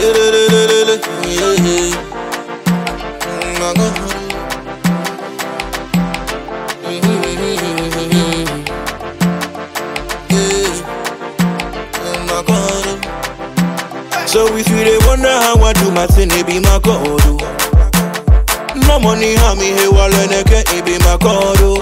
So if you dey wonder how I do my thing, it be my God. oh. No money, how me hey waleneke, it be my God. oh.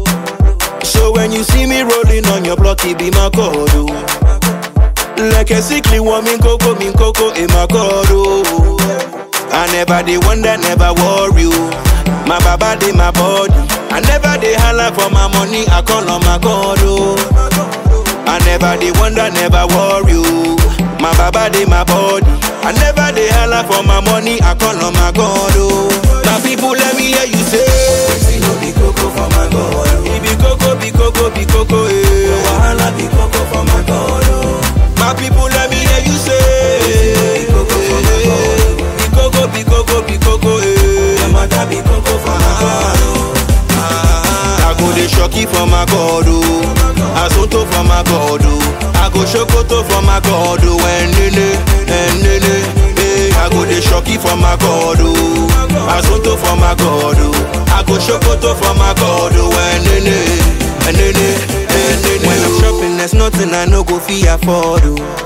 So when you see me rolling on your block, it be my God. oh. Like a sickly woman, coco, min coco, in my God. oh. I never dey wonder, never worry. oh. My baba dey my body. I never dey holla for my money, I call on my God. Oh. I never dey wonder, never worry. oh. My baba dey my body. I never dey holla for my money, I call on my God. Oh. Now people let me hear you say, Wetin no be koko for my God, oh. "It be coco, be coco, be coco." Your Eh. wahala be koko for my God, oh. My people let me hear you say, Be coco for my God, oh. "Be coco, be coco, be coco." Eh. Your matter be koko for my God, oh. I go dey shocky for my God, oh. Asunto for my God, oh. I go shokoto for my God, oh. Enene, enene, eh. I go dey shocky for my God, oh. Asunto for my God, oh. I go shokoto for my God, oh. Enene, enene, enene. When I'm shopping, there's nothing I no go fit afford,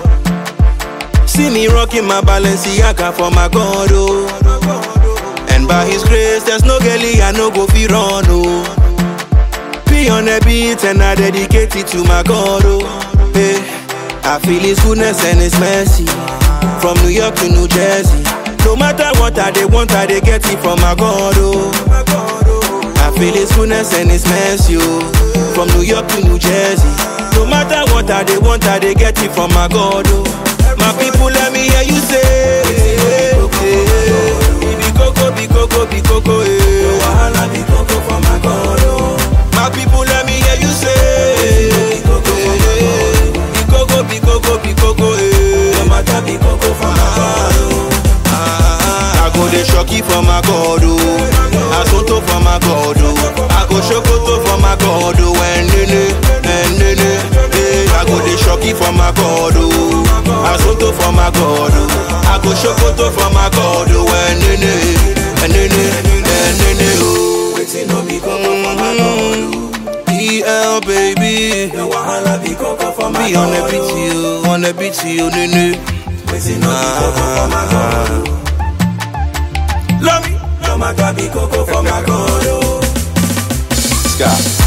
oh. See me rocking my Balenciaga for my God, oh. And by His grace, there's no girlie I no go fi run, oh. Be on a beat and I dedicate it to my God, oh. Hey, I feel His goodness and His mercy from New York to New Jersey. No matter what I they want, I they get it from my God, oh. I feel His goodness and His mercy, oh. From New York to New Jersey. No matter what I they want, I they get it from my God, oh. My people, let me hear you say, eh, be coco, be coco, be coco, Your eh. wahala be koko for my God, oh. My people, let me hear you say, Be koko for my God, oh. be coco, be coco, be coco, eh. Your matter be koko for my God, oh. I go dey shocky for my God, oh. Asunto for my God, oh. I go shokoto for my God, oh. Enene, enene, eh. I go dey shocky for my God, oh. Asunto for my God, oh. I go shokoto for my God, oh. Enene, enene, enene, oh. Wetin no be koko for my God, oh. EL baby, Your wahala be koko for my be on the God, beat, oh. you, on the beat, you, nene. Wetin no be koko for my God, oh. Love me. Your matter be koko for my God, oh. Sky.